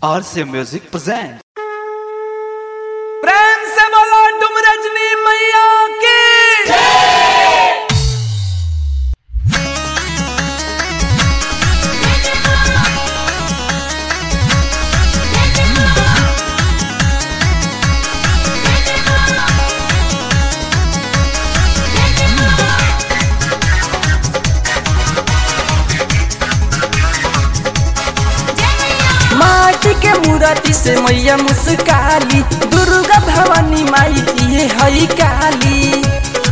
RC Music presents. प्रेम से बोलो तुम रजनी मैया की माटी के मूर्ति से मैया मुस्काली दुर्गा भवानी माई ये हई काली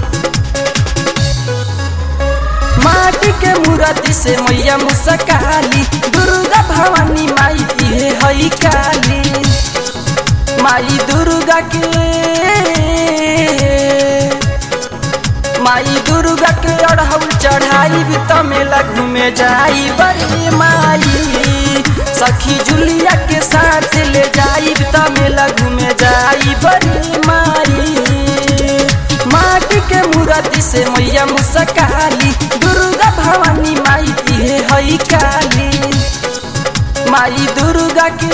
माटी के मूर्ति से मैया मुस्काली दुर्गा भवानी माई ये हई काली माई दुर्गा के माई दुर्गा के अढ़ौल चढ़ाई भी तमेला घूमे जाई बड़ी माई सखी जुलिया के साथ ले जाई भी तमेला घूमे जाई बड़ी माई माटी के मूर्ति से मैया मुस्काली दुर्गा भवानी माई ये हई काली माई दुर्गा के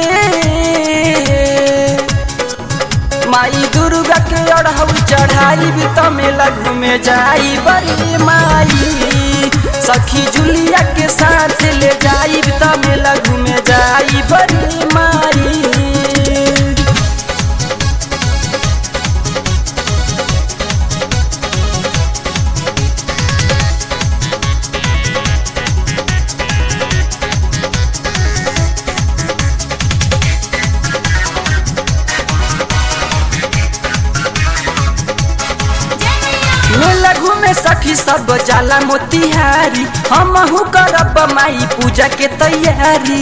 माई दुर्गा के अढ़ौल चढ़ाई भी तमेला घूमे जाई बड़ी माई सखी जुलिया के साथ ले जाई भी तमेला घूमे जाई बड़ी माई मेला घूमे सखी सब जाला मोतिहारी हमहू करब माई पूजा के तैयारी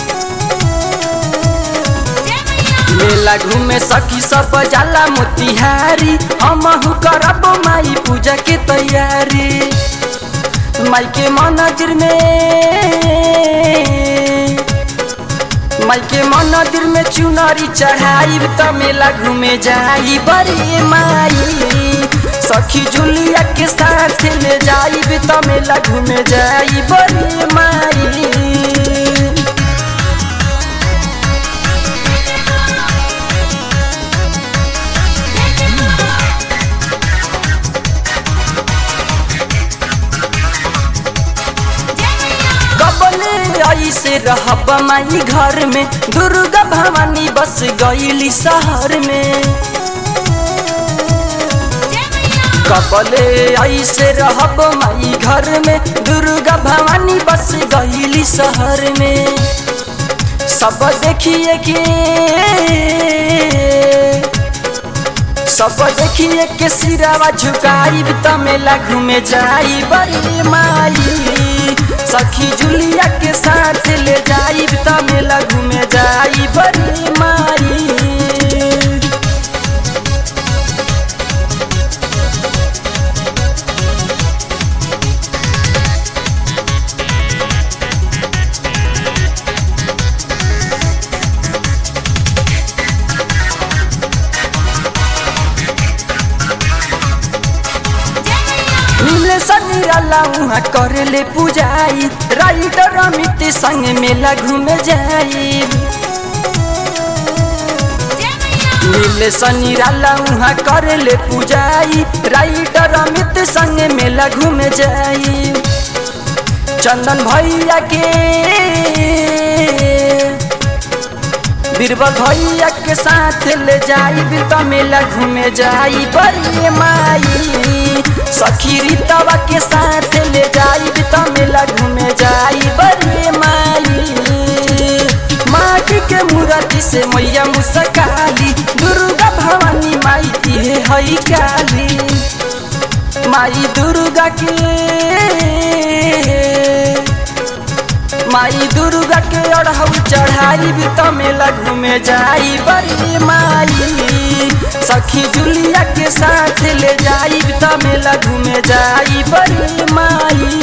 मेला घूमे सखी सब जाला मोतिहारी हमहू करब माई पूजा के तैयारी माई के मंदिर में माई के मंदिर में चुनरी चढ़ाई त मेला घूमे जाई बड़ी माई सखी जुलिया के साथ ले जाई त मेला घूमे जाई बड़ी माई कबले ऐसे रहब माई घर में दुर्गा भवानी बस गईली शहर में कबले ऐसे रहब माई घर में दुर्गा भवानी बस गईली शहर में सब देखिए के सब देखिए के सिरावा झुकाई तमेला घूमे जाई बड़ी माई सखी जुलिया के साथ ले जाई तमेला घूमे जाई बड़ी माई मिले सनीराला उहाँ करेले पूजाई राइटर अमित संग मेला घूमे जाई मिले सनीराला उहाँ करेले पूजाई राइटर अमित संग मेला घूमे जाई चंदन भैया के बीरबल भैया के साथ ले जाई भी तो मेला घूमे जाई बड़ी माई सखी रीतवा के साथ ले जाई भी तो मेला घूमे जाई बड़ी माई माटी के मूर्ति से मैया मुस्काली दुर्गा भवानी माई ये हई काली माई दुर्गा के माई दुर्गा के अढ़ौल चढ़ाई भी तमेला घूमे जाई बड़ी माई सखी जुलिया के साथ ले जाई भी तमेला घूमे जाई बड़ी माई